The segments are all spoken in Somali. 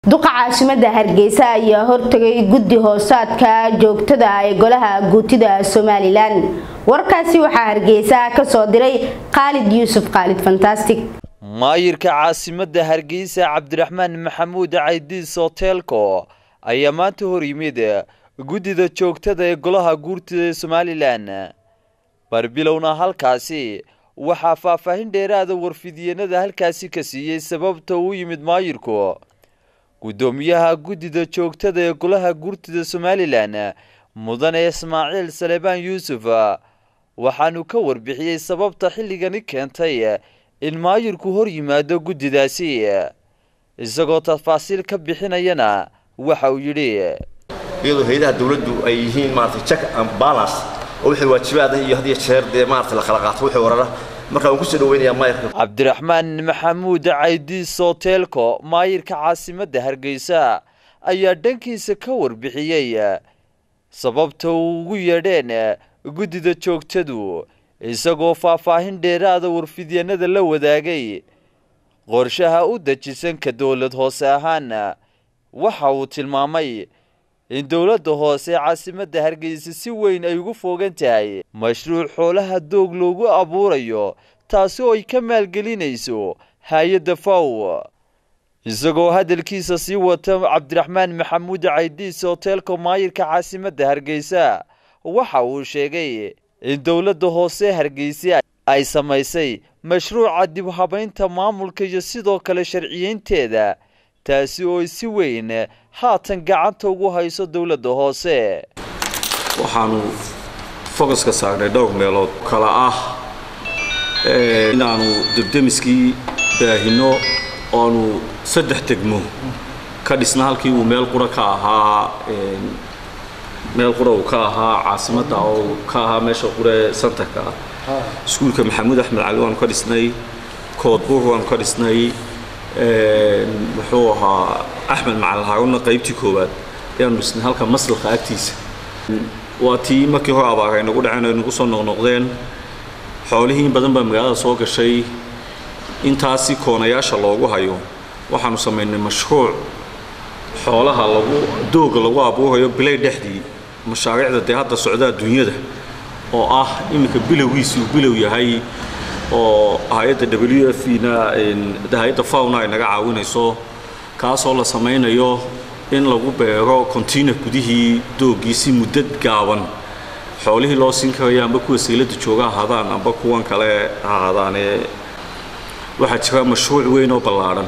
duqa caasimada hargeysa ayaa hortagay guddi hoosaadka joogtada ee golaha guutida somalilan warkaasi waxaa hargeysa kasoo diray khaalid yuusuf khaalid fantastic maayirka caasimadda hargeysa cabdiraxmaan maxamuud caydiis hoteelko ayaa maanta hor yimid guddida joogtada ee golaha guurtida ee somalilan barbilowna halkaasi waxaa faahfaahin dheeraada warfidyenada halkaasi ka siiyey sababta uu yimid maayirku guddoomiyaha guddida joogtada ee golaha guurtida somalilan mudane ismaaciil salebaan yuusuf waxaanu ka warbixiyey sababta xilligani keentay in maayirku hor yimaado guddidaasi isagoo tafaasiil ka bixinayana waxa uu yidhi iyadoo hay-adaha dawladdu ay yihiin maarata check and balance oo wixii waajibaada iyo had iyo jeer dee maarata la kala qaato wixii warara marka waan kusoo dhaweynayaa maayirka cabdiraxmaan maxamuud caydiis hoteelko maayirka caasimadda hargeysa ayaa dhankiisa ka warbixiyey sababta uu ugu yeedheen guddida joogtadu isagoo faahfaahin dheeraada warfidyanada la wadaagay qorshaha u dejisan ka dowlad hoose ahaan waxa uu tilmaamay in dowladda hoose caasimadda hargeysa si weyn ay ugu foogan tahay mashruuc xoolaha doog loogu abuurayo taasi oo ay ka maalgelinayso hay-adda faw isagoo hadalkiisa sii wata cabdiraxmaan maxamuud caydiis hoteelka maayirka caasimadda hargeysa waxa uu sheegay in dowladda hoose hargeysa ay samaysay mashruuca dib habaynta maamulka iyo sidoo kale sharciyeynteeda taasi oo si weyn haatan gacanta ugu hayso dowladda hoose waxaanu focuska saagnay dhowr meelood kala ah inaanu debdemiskii baahino oanu saddex degmo ka dhisna halkii uu meel qura ka ahaa meel qura uu ka ahaa caasimadda oo ka ahaa meesha qure santarka ah iskuulka maxamuud axmed cali waanu ka dhisnay koodbuur waanu ka dhisnay muxuu ahaa axmed macalin haarunna qaybtii koowaad ayaanu dhisnay halka maslaka agtiisa waa tii markii hore abaar ay nagu dhaceen ay nagu soo noqnoqdeen xoolihii in badan baa magaalada soo gashay intaasi koonayaasha loogu hayo waxaanu samaynay mashruuc xoolaha lagu dooga lagu abuurayo bilay dhexdii mashaariicda dee hadda socda adduunyada oo ah iminka bilowgiisi uu bilow yahay oo hay-adda w f na hay-adda fauna ay naga caawinayso kaasoo la samaynayo in lagu beero container gudihii doogii si muddad gaaban xoolihii loo siin karayo amba kuwa sayladda jooga ahaadaan amba kuwan kale ahaadaane waxaa jira mashruuc weyn oo ballaadhan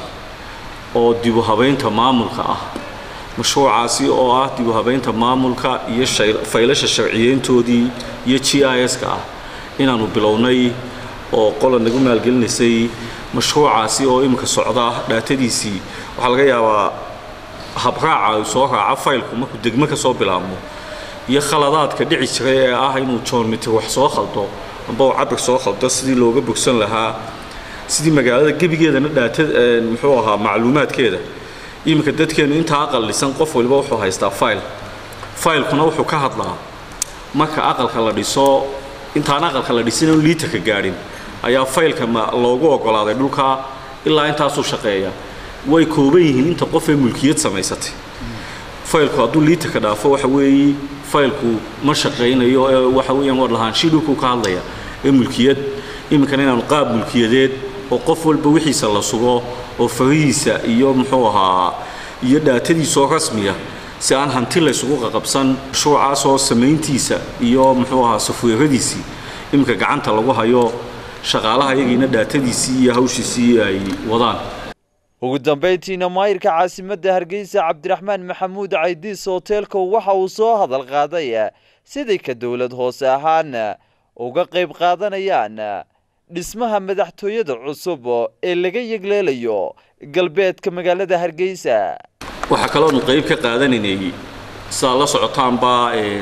oo dibu habaynta maamulka ah mashruucaasi oo ah dibu habaynta maamulka iyo faylasha sharciyeyntoodii iyo g i s-ka ah inaanu bilownay oo qola nagu maalgelinaysay mashruucaasi oo iminka socda dhaatadiisii waxaa laga yaabaa habraaca uu soo raaca faylku markuu degmo ka soo bilaabmo iyo khaladaadka dhici jiray ee ah inuu joonmitir wax soo khaldo amba uu cabir soo khaldo sidii looga bogsan lahaa sidii magaalada gebigeedana dhaata muxuu ahaa macluumaadkeeda iminka dadkeenu intaa aqallisan qof waliba wuxuu haystaa fayl faylkuna wuxuu ka hadlaa marka aqalka la dhiso intaan aqalka la dhisin oon liitarka gaadhin ayaa faylka loogu ogolaaday dhulka ilaa intaasuu shaqeeya way kooban yihiin inta qof ee mulkiyad samaysatay faylku hadduu liitarka dhaafo waxa weeye faylku ma shaqaynayo ee waxa weeyaan war lahaanshii dhulkuu ka hadlaya ee mulkiyad iminkana inaanu qaab mulkiyadeed oo qof walba wixiisa la sugo oo farihiisa iyo muxuu ahaa iyo dhaatadiisoo rasmiya si aan hanti laysugu qaqabsan mashruucaasoo samayntiisa iyo muxuu ahaa safweeradiisii iminka gacanta lagu hayo shaqaalaha iyagiina dhaatadiisii iyo hawshiisii ay wadaan ugu dambayntiina maayirka caasimadda hargeysa cabdiraxmaan maxamuud caydiis hoteelka waxa uu soo hadal qaaday siday ka dowlad hoose ahaan uga qayb qaadanayaan dhismaha madaxtooyada cusub ee laga yegleelayo galbeedka magaalada hargeysa waxaa kaloonu qayb ka qaadanaynay sidaad la socotaanba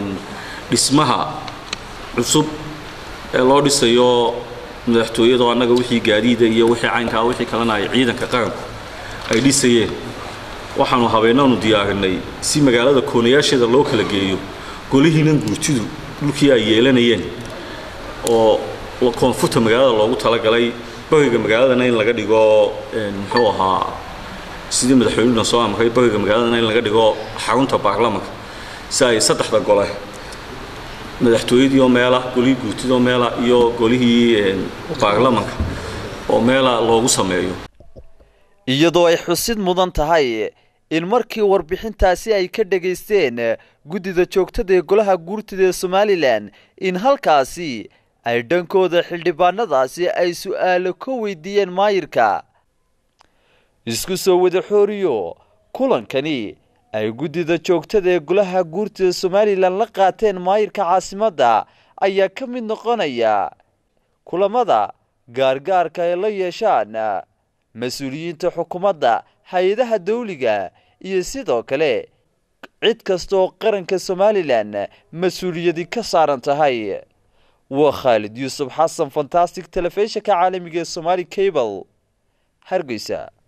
dhismaha cusub ee loo dhisayo madaxtooyada oo annaga wixii gaadiida iyo wixii caynkaa wixii kalena ay ciidanka qaranku ay dhisayeen waxaanu habeenaanu diyaarinay si magaalada koonayaasheeda loo kala geeyo golihiinan guurtidu dhulkii ay yeelanayeen oo koonfurta magaalada loogu talagalay bariga magaaladana in laga dhigo muxuu ahaa sidii madaxweynuhuna soo amray bariga magaaladana in laga dhigo xarunta baarlamanka si ay saddexda gole madaxtooyadii oo meela golihii guurtida oo meela iyo golihii baarlamanka oo meela loogu sameeyo iyadoo ay xusid mudan tahay in markii warbixintaasi ay ka dhegaysteen guddida joogtada ee golaha guurtida ee somalilan in halkaasi ay dhankooda xildhibaanadaasi ay su'aalo ka weydiiyeen maayirka isku soo wada xooriyo kulankani ay guddida joogtada ee golaha guurtida somalilan la qaateen maayirka caasimadda ayaa ka mid noqonaya kulamada gaargaarka ay la yeeshaan mas-uuliyiinta xukuumadda hay-adaha dawliga iyo sidoo kale cid kasta oo qaranka somalilan mas-uuliyadi ka saaran tahay waa khaalid yuusuf xasan fantastic telefishinka caalamiga ee somaali cable hargeysa